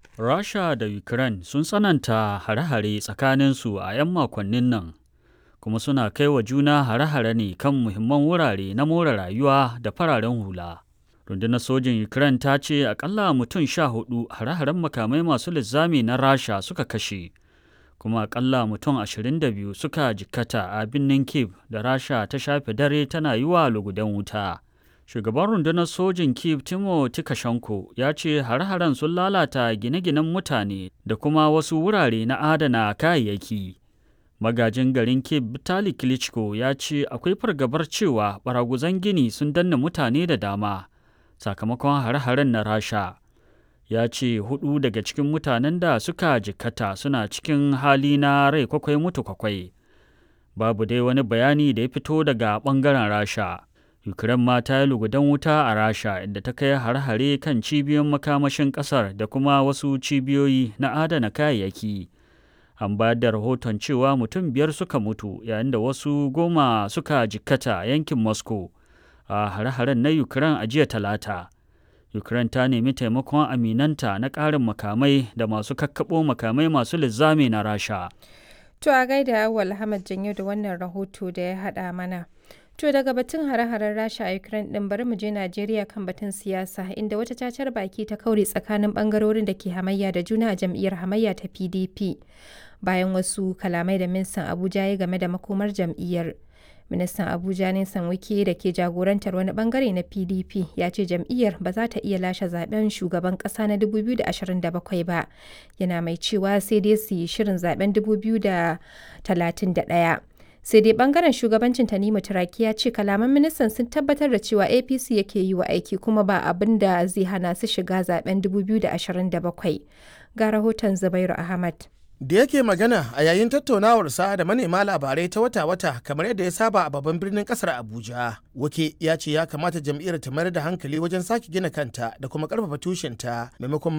Rasha da Ukraine sun tsananta hare-hare tsakaninsu a 'yan makonnin nan, kuma suna kai wa juna hare-hare ne kan muhimman wurare na more rayuwa da fararen hula. Rundunar sojin Ukraine ta ce akalla mutum sha hudu hare-haren makamai masu linzami na Rasha suka kashe, kuma akalla mutum 22 suka jikkata a birnin Kiev da Rasha ta shafe dare tana yi wa lugudan wuta. Shugaban rundunar sojin Kiev Timo Tikashenko ya ce hare-haren sun lalata gine-ginen mutane da kuma wasu wurare na adana kayayyaki. Magajin garin Kiev Vitali Klitschko ya ce akwai fargabar cewa baraguzan gini sun danna mutane da dama sakamakon hare-haren na Rasha. Ya ce hudu daga cikin mutanen da suka jikkata suna cikin hali na rai kwakwai mutu kwakwai. Babu dai wani bayani da ya fito daga ɓangaren Rasha. Ukraine ma ta yi lugudan wuta a Rasha inda ta kai har-hare kan cibiyoyin makamashin ƙasar da kuma wasu cibiyoyi na adana kayayyaki. An bayar da rahoton cewa mutum biyar suka mutu yayin da wasu goma suka jikkata yankin Moscow a hare-haren na Ukraine a jiya talata. Ukraine ta nemi taimakon aminanta na ƙarin makamai da masu kakkaɓo makamai masu linzami na Rasha. To a gaida Awal Ahmad Janyo da wannan rahoto da ya haɗa mana. To daga batun hare-haren Rasha a Ukraine din bari mu je Najeriya kan batun siyasa inda wata cacar baki ta kaure tsakanin bangarorin da ke hamayya da juna a jam'iyyar hamayya ta PDP bayan wasu kalamai da ministan Abuja ya game da makomar jam'iyyar. Ministan Abuja Nisan Wike da ke jagorantar wani bangare na PDP ya ce jam'iyyar ba za ta iya lashe zaben shugaban kasa na 2027 ba. Yana mai cewa sai dai su yi shirin zaben 2031. sai dai bangaren shugabancin tanimu turaki ya ce kalaman ministan sun tabbatar da cewa apc yake yi wa aiki kuma ba abin da zai hana su shiga zaben 2027 ga rahoton zubairu ahmad da yake magana a yayin tattaunawarsa da manema labarai ta wata-wata kamar yadda ya saba a babban birnin kasar abuja wake ya ce ya kamata jam'iyyar ta mayar da hankali wajen sake gina kanta da kuma karfafa tushenta maimakon